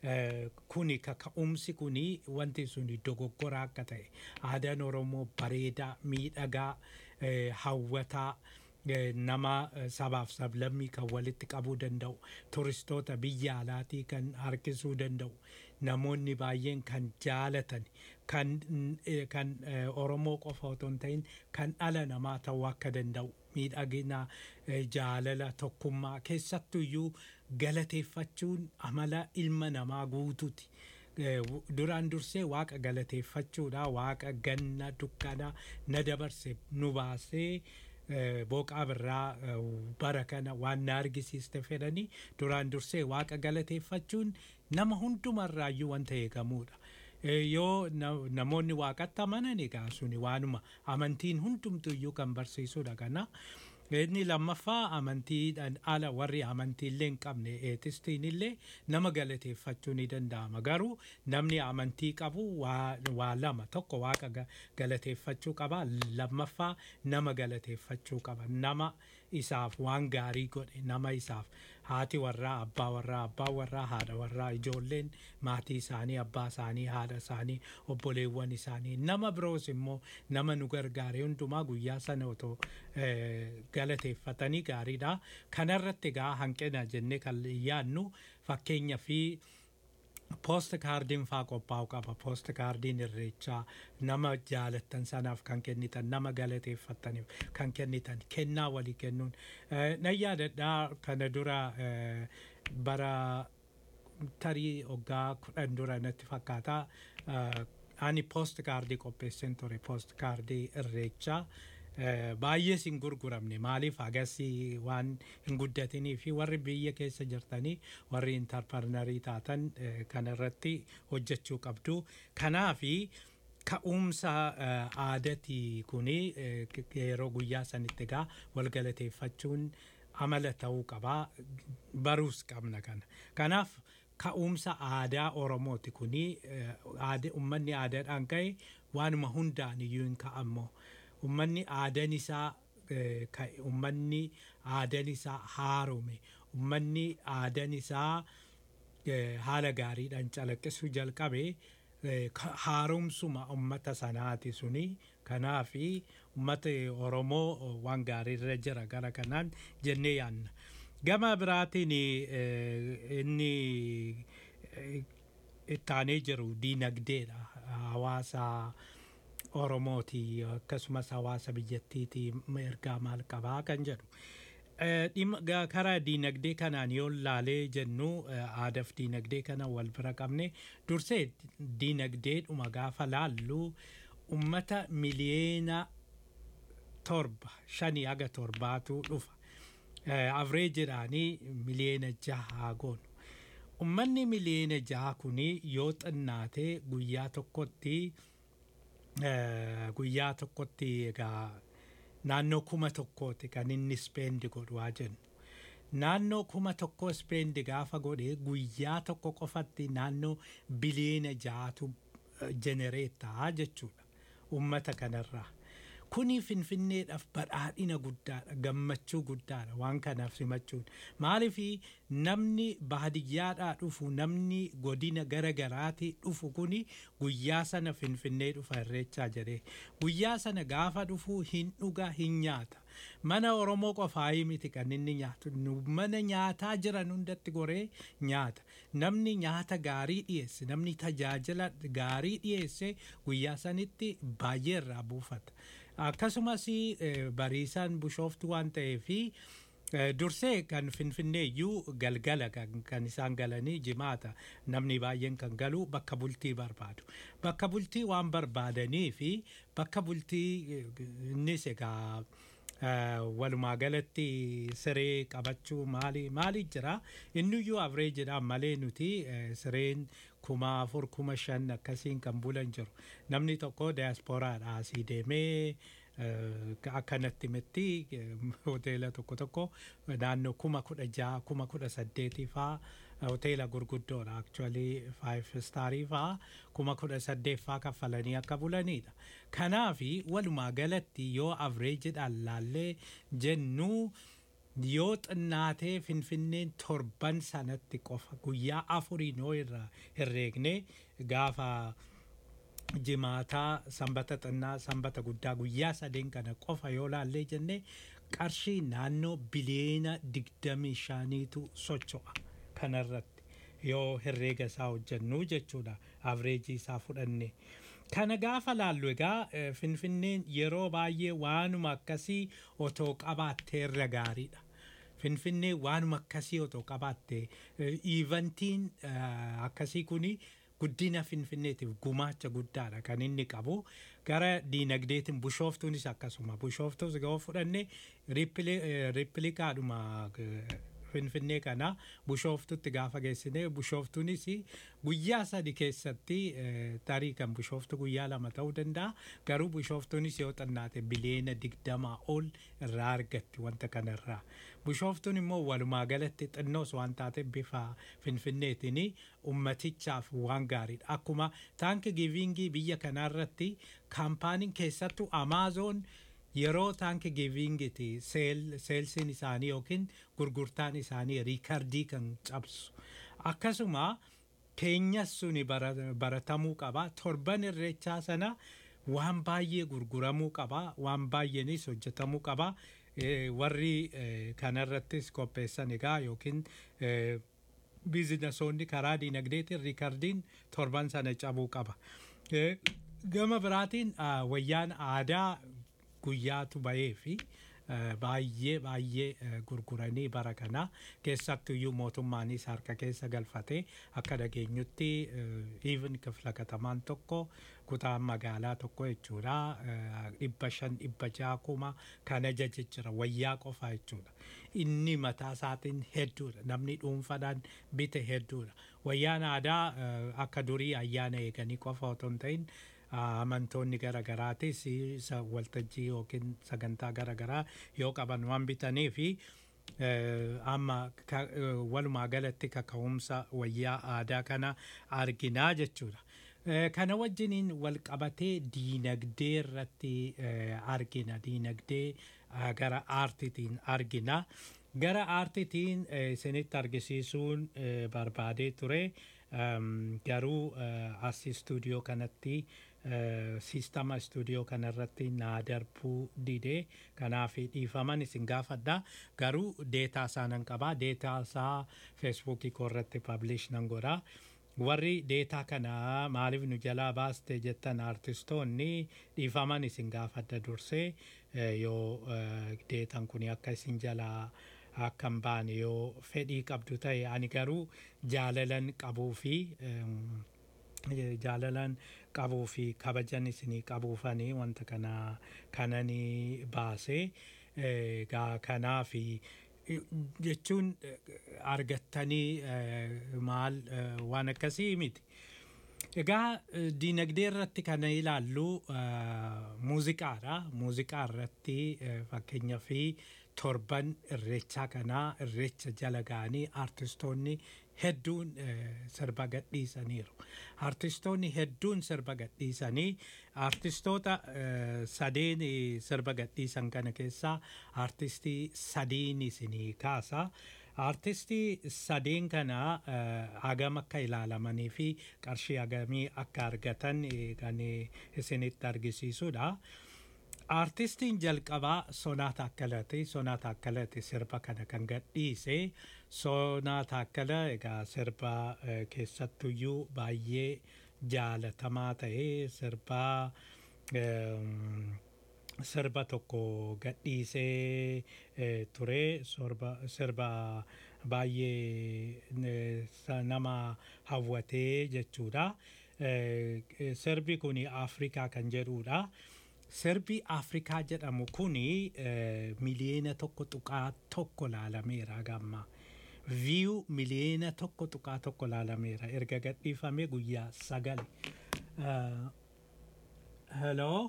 kuni kaka'umsi kuni wanti suni dogoggora akka ta'e aadaan Oromoo bareedaa miidhagaa hawwataa nama sabaaf sablammii kan walitti qabuu danda'u turistoota biyya alaatii kan harkisuu danda'u namoonni baay'een kan jaalatan kan kan Oromoo qofa otoo hin ta'in kan dhala namaa ta'uu akka danda'u miidhagina jaalala tokkummaa keessattuyyuu galateeffachuun amala ilma namaa guutuuti. duraan dursee waaqa galateeffachuudha waaqa ganna dukkana na dabarse nu baasee booqaa birraa bara kana waan na argisiiste fedhanii duraan dursee waaqa galateeffachuun nama hundumarraayyuu wanta eegamuudha. yoo namoonni waaqatti amanan egaa suni waanuma amantiin hundumtuyyuu kan barsiisudha kana. Inni lammaffaa amantiidhaan ala warri amantiillee hin qabne eetistiin illee nama galateeffachuu ni danda'ama. Garuu namni amantii qabu waa lama tokko waaqa galateeffachuu qaba lammaffaa nama galateeffachuu qaba. Nama isaaf waan gaarii godhe nama isaaf haati warraa abbaa warraa abbaa warraa haadha warraa ijoolleen maatii isaanii abbaa isaanii haadha isaanii obboleewwan isaanii nama biroos immoo nama nu gargaare hundumaa guyyaa sana otoo galateeffatanii gaariidha. Kanarratti egaa hanqina jennee kan yaadnu fakkeenya fi poost kaardiin faa qophaa'u qaba poost kaardiin irreechaa nama jaalattan sanaaf kan kennitan nama galateeffataniif kan kennitan kennaa walii kennuun nan yaadadhaa kana dura bara tarii hoggaa kudhan dura natti fakkaata ani poost kaardii qopheesseen ture poost kaardii irreechaa baay'ee sin gurguramne maaliif agasii waan hin guddatinii fi warri biyya keessa jirtanii warri intarparnarii taatan kanarratti hojjechuu qabdu kanaafi ka'umsa aadatii kuni yeroo guyyaa sanitti egaa walgalateeffachuun amala ta'uu qabaa baruus qabna kana kanaaf ka'umsa aadaa oromooti kuni uummanni aadaadhaan ka'e waanuma hundaan iyyuu hin ka'ammoo ummanni aadan isaa eh, ka- ummanni aadan isaa haarome ummanni aadan isaa eh, haala gaariidhaan calaqqisuu jalqabe eh, ka- haaromsuma ummata sanaati suni kanaafi ummata oromoo eh, waan gaariirra jira gara kanaan jennee yaanna gama biraatiin eh, inni eh, ittaanee jiru diinagdeedha hawaasa oromooti akkasumas hawaasa biyyattiiti ergaa maal qabaa kan jedhu Eh, dhimma ga- karaa diinagdee kanaan yoo laalee jennu eh, aadaaf diinagdee kana wal bira qabne dursee diinagdeedhuma gaafa laallu ummata miliyeena torba shanii haga torbaatu dhufa avreejiidhaanii miliyeena jaha goonu ummanni miliyeena jaha kuni yoo xinnaate guyyaa tokkotti eh, guyyaa tokkotti egaa naannoo kuma tokkooti kan inni speendi godhu haa jennu naannoo kuma tokko speendi gaafa godhe guyyaa tokko qofatti naannoo biliyeena ja'atu jenereetaa jechuudha ummata kanarraa kuni finfinneedhaaf badhaadhina guddaadha gammachuu guddaadha waan kanaaf simachuun maalifi namni baadiyyaadhaa dhufu namni godina gara garaati dhufu kuni guyyaa sana finfinnee dhufa irreechaa jedhee guyyaa sana gaafa dhufu hin dhuga hin nyaata mana oromoo qofaayii miti kan inni nyaatu Nu mana nyaataa jiran hundatti goree nyaata namni nyaata gaarii dhiyeesse namni tajaajila gaarii dhiyeesse guyyaa sanitti baay'ee irraa buufata akkasumas eh, bariisaan bushooftu waan ta'eefi Eh, dursee kan finfinneeyyuu galgala kan kan isaan galanii jimaata namni baay'een kan galu bakka bultii barbaadu bakka bultii waan barbaadanii fi bakka bultii eh, innis egaa eh, walumaa galatti siree qabachuu maali maali jira inniyyuu avreejidhaan malee nuti eh, sireen kuma afur kuma shan akkasiin kan bulan jiru namni tokko daasporaadhaa asii deemee Eh, akkanatti mitti hoteela tokko tokko naannoo kuma kudha jaha kuma kudha saddeetii faa hoteela gurguddoodha actually five staarii faa kuma kudha saddeet faa kaffalanii akka bulanidha kanaafi walumaa galatti yoo avreejidhaan laallee jennu yoo xinnaatee finfinneen torban sanatti qofa guyyaa afuriin yoo irraa herreegne gaafa jimaataa sanbata xinnaa sanbata guddaa guyyaa sadeen kana qofa yoo laallee jenne qarshii naannoo biliyeena digdamii shaniitu socho'a kanarratti yoo herreega isaa hojjennu jechuudha avreejii isaa fudhanne. Kana gaafa laallu egaa eh, finfinneen yeroo baay'ee waanuma akkasii otoo qabaattee irra gaariidha. Finfinnee waanuma akkasii otoo qabaatte iivantiin akkasii kuni guddina finfinneetiif gumaacha guddaadha kan inni qabu gara diinagdeetiin bushooftuunis akkasuma bushooftuus yoo fudhanne rippilikaadhuma finfinnee kana bushooftutti gaafa geessine bushooftuunis guyyaa sadi keessatti eh, tarii kan bushooftu guyyaa lama ta'uu danda'a garuu bushooftuunis yoo xinnaate biliyeena digdamaa ol irraa argatti wanta kanarraa bushooftuun immoo walumaa galatti xinnoos waan taate bifa finfinneetiin ummatichaaf waan gaariidha akkuma taanki giivingii biyya kanaarratti kaampaaniin keessattuu amaazoon yeroo taanki giivingiti seelsiin isaanii yookiin gurgurtaan isaanii riikardii kan cabsu akkasuma keenyas suni bara- baratamuu qaba torban irreechaa sana waan baay'ee gurguramuu qaba waan baay'eenis hojjetamuu qaba Eh, warri eh, kanarrattis qopheessan egaa yookiin eh, biizinasoonni karaa diinagdeetiin riikardiin torban sana cabuu qaba. Eh, Gama biraatiin ah, wayyaan aadaa guyyaatu bahee fi eh, baay'ee baay'ee eh, gurguranii bara kana keessattuyyuu mootummaanis harka keessa galfatee akka dhageenyutti even kifla katamaan tokko kutaan magaalaa tokko jechuudha eh, dhibba shan dhibba jaha kuma kan ajaje jira wayyaa qofa jechuudha inni mataa isaatiin hedduudha namni dhuunfaadhaan bite hedduudha wayyaan aadaa eh, akka durii ayyaana eeganii qofa otoo hin ta'in amantoonni garaagaraatis isa waltajjii yookiin sagantaa garaagaraa yoo qaban waan bitanii fi eh, amma ka- eh, walumaa galatti kaka'umsa wayyaa aadaa kana arginaa jechuudha. Eh, Kana wajjiniin wal qabatee diinagdee irratti eh, argina. Diinagdee ah, gara aartiitiin argina. Gara aartiitiin eh, isinitti argisiisuun eh, barbaadee ture. Um, garuu eh, as istuudiyoo kanatti eh, siistama istuudiyoo kanarratti naa darbuu didee kanaaf dhiifaman isin gaafadha garuu deetaa isaa nan qabaa deetaa isaa feesbuukii koo irratti pablish nan godha warri deetaa kana maaliif nu jalaa baaste jettan aartistoonni dhiifaman isin gaafadha dursee eh, yoo eh, deetan kun akka isin jalaa akka hin baane yoo fedhii qabdu ta'e ani garuu jaalalan qabuu fi em, eh, jaalalan qabuu fi kabajan isinii qabuufanii wanta kana kananii baasee eh, gaa kanaa fi eh, jechuun eh, argattanii eh, maal eh, waan akkasii miti. Egaa eh, diinagdee irratti kan ilaallu eh, muuziqaadha. Muuziqaa irratti eh, fakkeenyaa fi torban irreechaa kanaa irreecha jala ga'anii aartistoonni hedduun eh, sirba gadhiisaniiru. Aartistoonni hedduun sirba gadhiisanii aartistoota eh, sadeen eh, sirba gadhiisan kana keessaa aartistii sadiin isinii kaasa. Aartistii sadeen kana eh, hagam akka ilaalamanii fi qarshii hagamii akka argatan eh, kan eh, isinitti argisiisudha. Aartistiin jalqabaa Sonaata Akkalati. Sonaata Akkalati sirba kana kan gadhiise. Sonaata Akkala egaa sirba eh, keessattuyyuu baay'ee jaalatamaa ta'e sirba ehm, sirba tokko gadhiisee eh, ture sirba sirba baay'ee eh, sa- nama hawwatee jechuudha. Eh, eh, Sirbi kun Afrikaa kan jedhudha. Sirbi Afrikaa jedhamu kuni eh, miliyeena tokko tuqaa tokko laalameera gamma. Viyuu miliyeena tokko tuqaa tokko laalameera erga gadhiifamee guyyaa sagal. Uh, hello?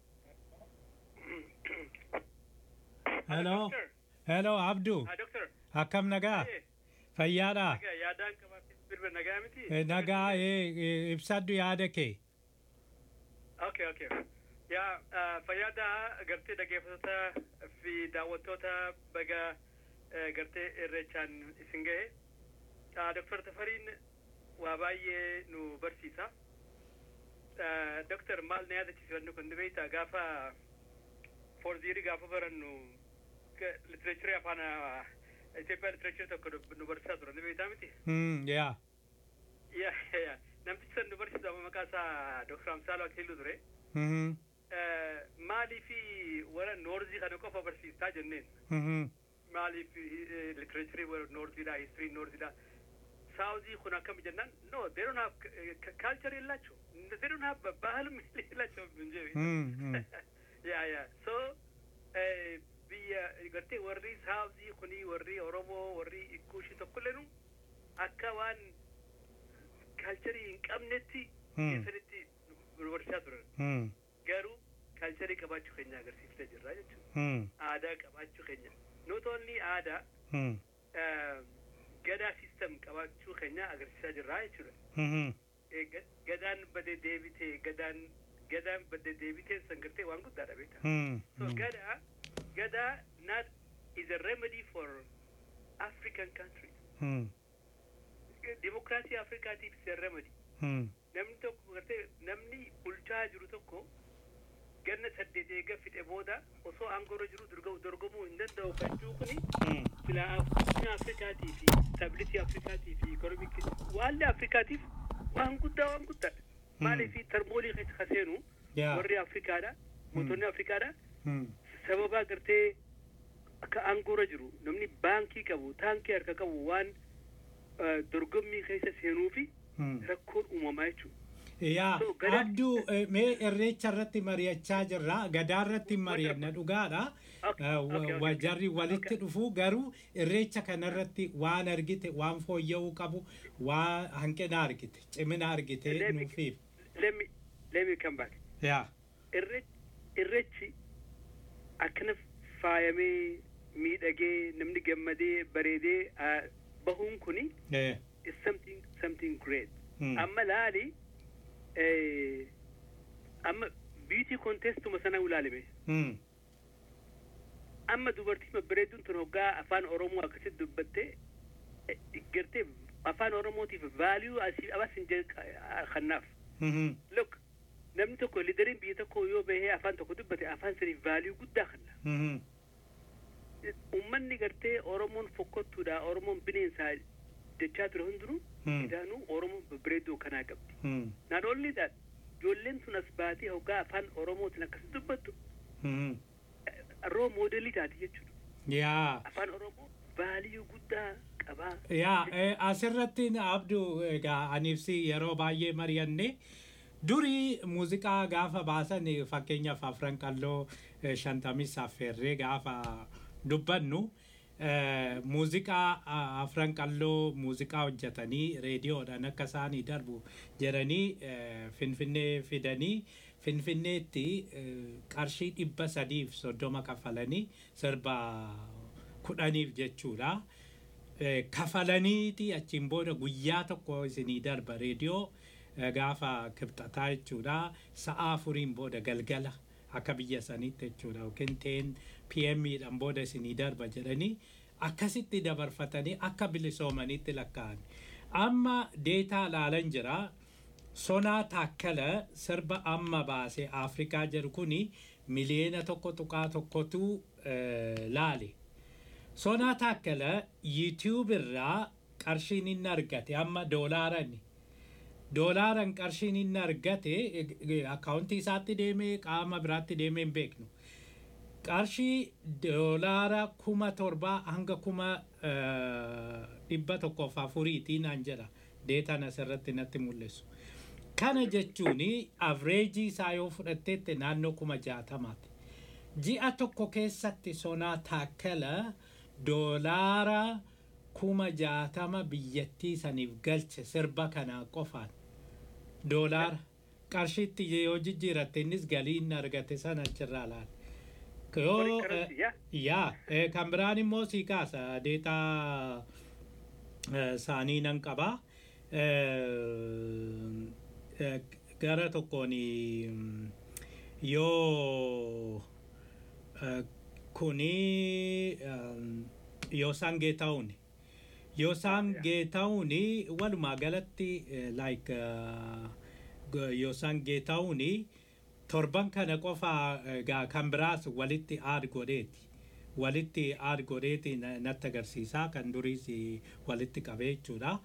Hello? Hello Abdu. Doctor, Akkam nagaa? Fayyaadha? yaadaan qabaatee sirba nagaa miti? Eh, Nagaa eh, eh, ibsadhu yaada kee. Okay, okay. Yaa uh, fayyaada gartee dhaggeeffattoota fi daawwattoota baga uh, gartee irreechaan isin gahe. Uh, Dr. Tafariin waa baay'ee nu barsiisa. Uh, Dr. maal na yaadachiisannu kun beektaa gaafa foorziirii gaafa barannu litirachurii afaan uh, Itoophiyaa litirachurii tokko nu barsiisaa turan beektaa miti? Hmm, yaa. yaa yaa namtichi san nu barsiisu amma maqaa isaa Dr. Amsaaluu Akiluu ture. Mhm, Maalii fi warra noorzii kana qofa barsiistaa jenneen. mhm, Maalii fi literaaturii warra noorziidha, histirii noorziidha. Saawuzii kun akkam jennaan no they don't have culture የላቸው they don't have ባህልም የላቸውም እንጂ hmm, hmm. ያ ያ so eh, biyya gartee warri saawuzii kuni warri oromoo warri ikkuushii tokkolleenu akka waan kaalcharii hin qabnetti Hmm. keessanitti nu barsiisaa turan Hmm, garuu kaalcharii qabaachuu keenya agarsiiftee jirra jechuudha hmm, aadaa qabaachuu keenya not only aadaa hmm, eh, gadaa sistem qabaachuu keenya agarsiisaa jirra jechuudha mhm, Eh, ga- gadaan badee deebitee gadaan gadaan badee deebitee san gartee waan guddaadha beektaa hmm, So hmm. Gada, Gada not is a remedy for African countries. Hmm, Democracy Africaatiif is a remedy. hmm, Namni tokko gartee namni bulchaa jiru tokko ganna saddeet eega fixe booda osoo aangoorra jiru dorgo- dorgomuu hin danda'u jechuu kuni hmm. sila guddina Afrikaatii fi stability Afrikaatii fi economic waalli Afrikaatiif waan guddaa waan guddaadha. Maaliif tarmoolii keessa kaseenu Yaa. warri Afrikaadha mootonni Afrikaadha Hmm, sababa gartee akka aangoorra jiru namni baankii qabu taankii harka qabu waan eh, dorgommii keessa seenuu fi hmm. rakkoon uumamaa jechuudha. Yaa, So, gadaa- abduu eh, mee irreecha irratti mari'achaa jirra gadaa irratti mari'anna dhugaadha Okay, Eh, wa- okay, okay, wajarri okay. walitti Okay. dhufu garuu irreecha kanarratti waan argite waan fooyya'uu qabu waan hanqina argite cimina argite Let me- nuufiif Let me let me come back. yaa Irre- Irrechi akkana faayamee miidhagee namni gammadee bareedee ah, bahuun kuni eh, is something something great. hmm, Amma laali konteestuma sana ulaalime Mm. amma dubartii babbareedduun tun hoggaa afaan oromoo akkasitti dubbatte eh, gartee afaan oromootiif vaaliyuu asii abas hin jee kannaaf Mhm. look namni tokko lideriin biyya tokko yoo bahee afaan tokko dubbate afaan saniif vaaliyuu guddaa kanna Mhm. ummanni gartee oromoon fokkottuudha oromoon bineensaa jechaa ture hundinuu Hmm. idaanuu oromoon babbareedduu kanaa qabdi Mm. not only that ijoolleen tun as baatee hoggaa afaan oromootiin akkasi dubbattu Mhm. roo moodelii taati jechuudha yaa afaan oromoo vaaliyuu guddaa qabaa yaa eh, asirratti abduu egaa aniifsi yeroo baay'ee mari'anne durii muuziqaa gaafa baasan eh, fakkeenyaaf afran qalloo eh, shantamii saffeerree gaafa dubbannu eh, muuziqaa ah, afran qalloo muuziqaa hojjetanii reediyoodhaan akka isaanii darbu jedhanii eh, finfinnee fidanii finfinneetti eh, qarshii dhibba sadiif soddoma kaffalanii sirba kudhaniif jechuudha. Eh, kafalaniiti achiin booda guyyaa tokko isinii darba reediyoo eh, gaafa kibxataa jechuudha sa'a afuriin booda galgala akka biyya saniitti jechuudha yookiin teen pmdhaan booda isinii darba jedhanii akkasitti dabarfatanii akka bilisoomanitti lakkaa'an amma deetaa laalan jira sonaa taakkala sirba amma baase afrikaa jedhu kuni miliyeena tokko tuqaa tokkotu eh, laale sonaa taakkala yuutiyuub irraa qarshiin inni argate amma doolaaran doolaaran qarshiin inni argate akkaawuntii isaatti deemee qaama biraatti deemee hin beeknu qarshii doolaara kuma torbaa hanga kuma eh, dhibba tokkoof afuriitii naan jedha deetaan asirratti natti mul'isu kana jechuun avreejii isaa yoo fudhatteette naannoo kuma jaatamaati ji'a tokko keessatti sonaa taakkala doolaara kuma jaatama biyyattii saniif galche sirba kanaa qofaan doolaara qarshiitti yoo jijjiiratte innis galii inni argate sana achirraa laala. Yoo Foreign currency, yeah. yaa eh, kan biraan immoo sii kaasa deetaa eh, saanii nan qabaa. Eh, eh, gara tokkoon mm, yoo eh, kuni um, yoosaan geetaa'uun yoosaan geetaa'uun walumaa galatti eh, like uh, g- yoosaan geetaa'uun torban kana qofa egaa kan biraas walitti aad godheeti walitti aad godheeti na- natti agarsiisaa kan duriis walitti qabee jechuudha.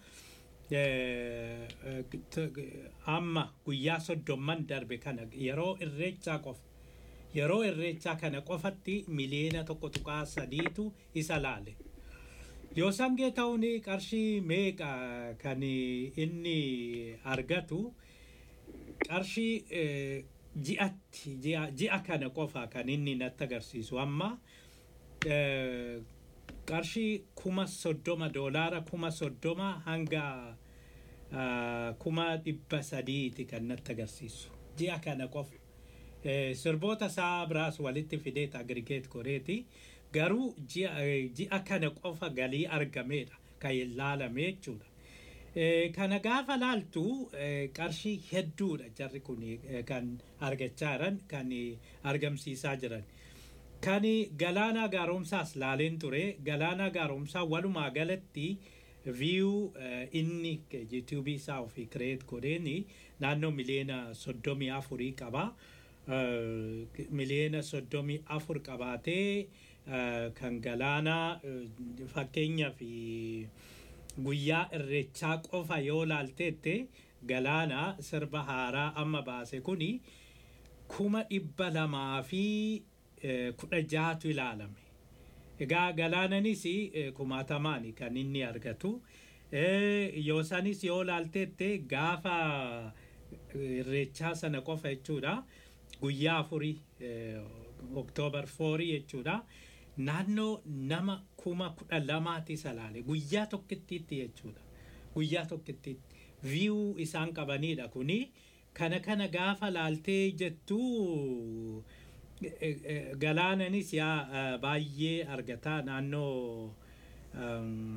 Eh, eh, t- amma guyyaa soddomman darbe kana yeroo irreechaa qofa yeroo irreechaa kana qofatti miliyeena tokko tuqaa sadiitu isa laale. Yoo sangee ta'uun qarshii meeqa kan inni argatu qarshii eh, ji'atti ji'a ji'a kana qofa kan inni natti agarsiisu amma eh, qarshii kuma soddoma doolaara kuma soddoma hanga ah, kuma dhibba sadiiti kan natti agarsiisu ji'a kana qofa. Eh, sirboota isaa biraas walitti fideet agrigeet godheeti garuu ji'a eh, ji'a kana qofa galii argameedha kan ilaalame jechuudha. Eh, kana gaafa laaltu eh, qarshii hedduudha jarri kun eh, kan argachaa jiran kan eh, argamsiisaa jiran. Kan galaanaa gaaromsaas laaleen ture galaanaa gaaromsaa walumaa galatti viyuu inni yuutuubii isaa ofii kireet godheeni naannoo miliyeena soddomii afurii qaba. Eh, miliyeena soddomii afur qabaatee eh, kan galaanaa eh, fakkeenyaaf guyyaa irreechaa qofa yoo laalteette galaanaa sirba haaraa amma baase kuni kuma dhibba lamaa fi eh, kudha jaatu ilaalame. Egaa galaananis eh, kumaatamaani kan inni argatu. Eh, Yoo sanis yoo laalteette gaafa eh, irreechaa sana qofa jechuudha. Guyyaa afurii eh, oktoobar foorii jechuudha. Naannoo nama kuma kudha lamaati isa laale guyyaa tokkittiitti jechuudha. Guyyaa tokkittiitti viyuu isaan qabanidha kuni kana kana gaafa laaltee jettu eh, eh, galaananis yaa eh, baay'ee argataa naannoo um,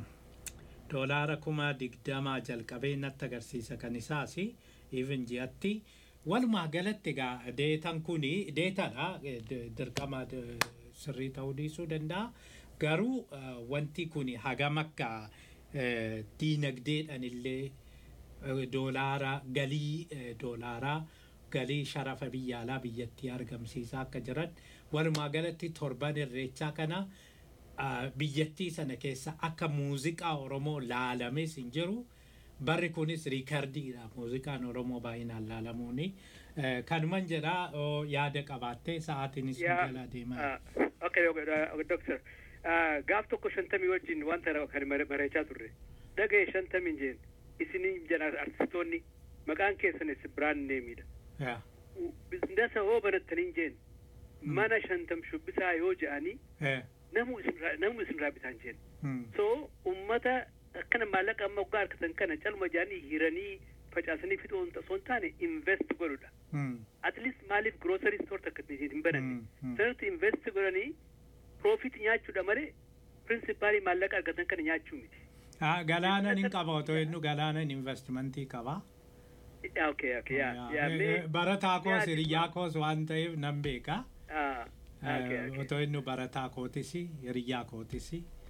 doolaara kuma digdamaa jalqabee natti agarsiisa kan isaas even ji'atti walumaa galatti egaa deetan kuni deetadha eh, d- dirqama d- sirrii ta'uu dhiisuu danda'a garuu eh, wanti kuni hagam akka eh, diinagdeedhaan illee eh, doolaara galii eh, doolaaraa galii sharafa biyya alaa biyyattii argamsiisaa akka jiran walumaa galatti torban irreechaa kana ah, biyyattii sana keessa akka muuziqaa oromoo laalames hin jiru barri kunis riikardiidha muuziqaan oromoo baay'inaan laalamuuni Eh, kanuman jedhaa oo yaada qabaattee sa'aatiinis nu yaa jala deemaa ah, okay okay, uh, doctor Ah, gaaf tokko shantamii wajjin wanta kan mare- bareechaa turre dhagaye shantamiin jeen isinii jedhan artistoonni maqaan keessanis biraan neemidha Yeah. bizinasa hoo banattaniin jeen mana shantam shubbisaa yoo je'anii Eh, namu isinirraa namu isinirraa bitaan jeen hmm. so ummata akkana maallaqa amma waggaa harkatan kana calma jedhanii hiiranii facaasanii fixuu osoo hin taane invest godhudha Hmm. at least maaliif grocery store takka hin bananne Hmm, hmm. sanatti invest godhanii profit nyaachuudha malee principaalii maallaqa argatan kana nyaachuu miti Ah, galaanan hin qaba otoo inni galaanan investmentii qaba Yeah, okay okay yeah Yeah. yeah Eh, mee eh, barataa koos mee hiriyyaa koos waan ta'eef nan beeka ah Eh, okay okay otoo inni barataa kootis hiriyyaa kootis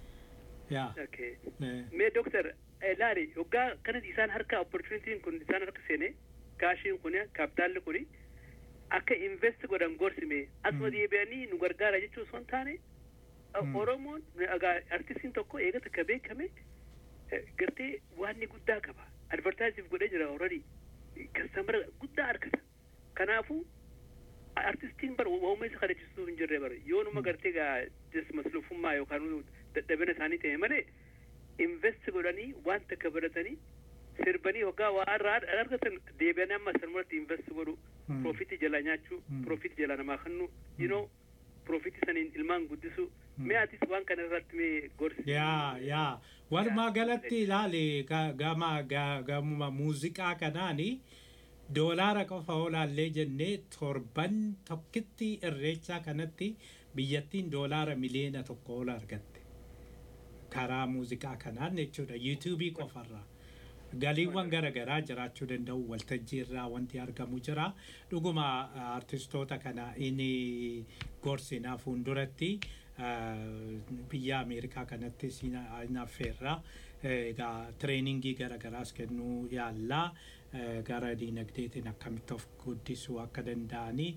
yaa okay eh, mee doctor laali waggaa kana isaan harka opportunitiin kun isaan harka seene kaashiin kun kaapitaalli kun akka invest godhan gorsime asuma deebi'anii nu gargaara jechuu osoo hin taane Mm. oromoon egaa artistiin tokko eega takka beekame eh, gartee waan inni guddaa qaba advertaisiif godhee jira already kastamara guddaa argata kanaafuu artistiin bara waa'uma isa kadhachisuu hin jirre bara yoonuma gartee gaa jes maslufummaa yookaan dadhabina isaanii ta'e malee invest godhanii waan takka baratanii sirbanii waggaa waa irraa argatan deebi'anii amma sanumatti invest godhu Hmm. profitii jala nyaachuu Hmm. profitii jala namaa kennu you know profitii saniin ilmaan guddisu mee atis waan kana irratti mee gorsi yaa yaa walumaa galatti ilaali ga- gama ga- gamuma muuziqaa kanaani doolaara qofa olaallee jennee torban tokkitti irreechaa kanatti biyyattiin doolaara miliyoona tokko ol argatte karaa muuziqaa kanaan jechuudha yuutuubii qofarraa galiiwwan gara garaa jiraachuu danda'u waltajjii irraa wanti argamu jira dhuguma ah, artistoota kana inni gorsinaa fuulduratti ah, biyya ameerikaa kanatti siin affeerra egaa tireeningii gara garaas kennuu yaallaa eh, gara diinagdeetiin akkamitti of guddisuu akka danda'anii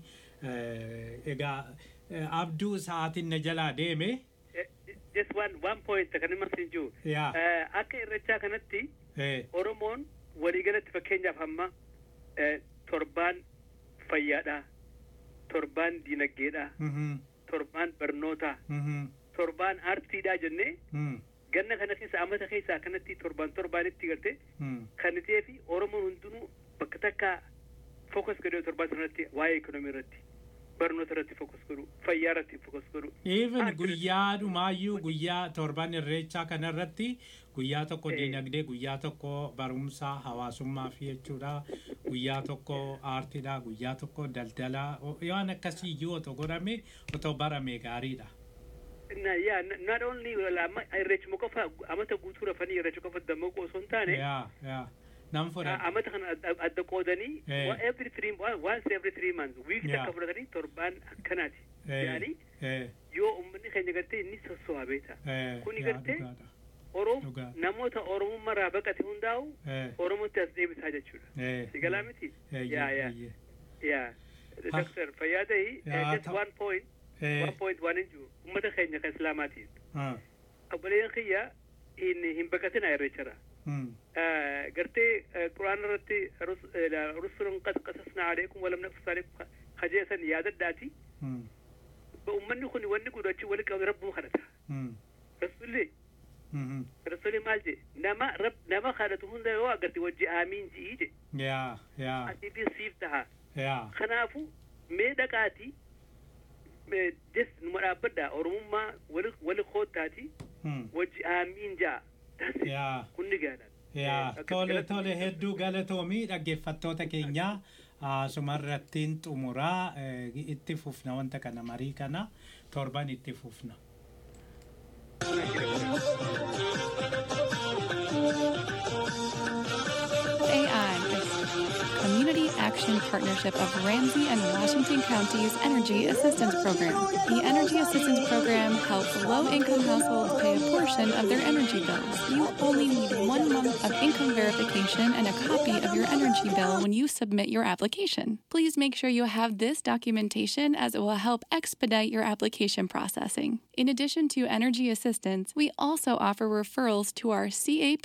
eh, egaa eh, abduu sa'aatiin na jalaa deeme just one one point kan himas hin jiru yaa Eh, akka irrechaa kanatti eh, oromoon waliigalatti fakkeenyaaf amma eh, torbaan fayyaadha torbaan diinagdeedha mhm, torbaan barnootaa mhm, torbaan aartiidha jennee mhm, ganna kana keessa amata keessaa kanatti torbaan torbaanitti garte mhm. kan ta'ee fi oromoon hundinuu bakka takka fokus godhee torbaan sanarratti waa'ee ekonomii irratti barnoota irratti fokus godhu fayyaa irratti fokus godhu even Art guyyaa dhumaayyuu guyyaa torban irreechaa kanarratti guyyaa tokko Eh. diinagdee guyyaa tokko barumsa hawaasummaa fi jechuudha guyyaa tokko aartiidha guyyaa tokko daldala waan akkasii iyyuu otoo godhame otoo barame gaariidha. na yaa not only wala amma irreechuma qofa amata guutuu rafanii irreecha qofa dammaquu osoo hin taane yaa yaa nan Ah, fudhadha. amata kana adda- adda qoodanii Eh. wa- every three one- once every three months week Yeah. takka fudhatanii torbaan akkanaati Eh, yaani eh, yoo ummanni keenya gartee inni sosso'aa beeta eh, Kuni yaa gartee dhugaadha. oroom Dhugaa. namoota oromummaarraa baqate hundaa'u Eh, oromotti as deebisaa jechuudha eh, si galaa miti eh, yaa yaa eh, yaa Ha. doctor fayyaaday Yaa, just ta- one point eh, one point waan hin jiru ummata keenya kan islaamaatiin ah, obboleeyyan kiyya hin hin baqatina irreechara mm, gartee quraana irratti rusulun qad qasasna alaykum walam naqsus alaykum kajeesan yaadadhaati mm, ummanni kun wanni kun achi wali qabe rabbuma kadhata mm, rasulli mhm. rasuli maal je nama rab nama kadhatu hunda yoo agarte wajji aamiin ji'i je yaa yaa asiifi siif taha yaa kanaafu mee dhaqaati mee jes numa dhaabbadha oromummaa wali wali koottaati mm, wajji aamiin ja'a That's it. yaa. kunni gaadha yaa Akka tole galatti- tole hedduu galatoomii dhaggeeffattoota keenyaa sumarrattiin xumuraa eh, itti fufna wanta kana marii kana torban itti fufna. AI is Community Action partnership of Ramsey and Washington Counties Energy Assistance Program. The Energy Assistance Program helps low income households pay a portion of their energy bills. You only need one month of income verification and a copy of your energy bill when you submit your application. Please make sure you have this documentation as it will help expedite your application processing. In addition to energy assistance, we also offer referrals to our CAP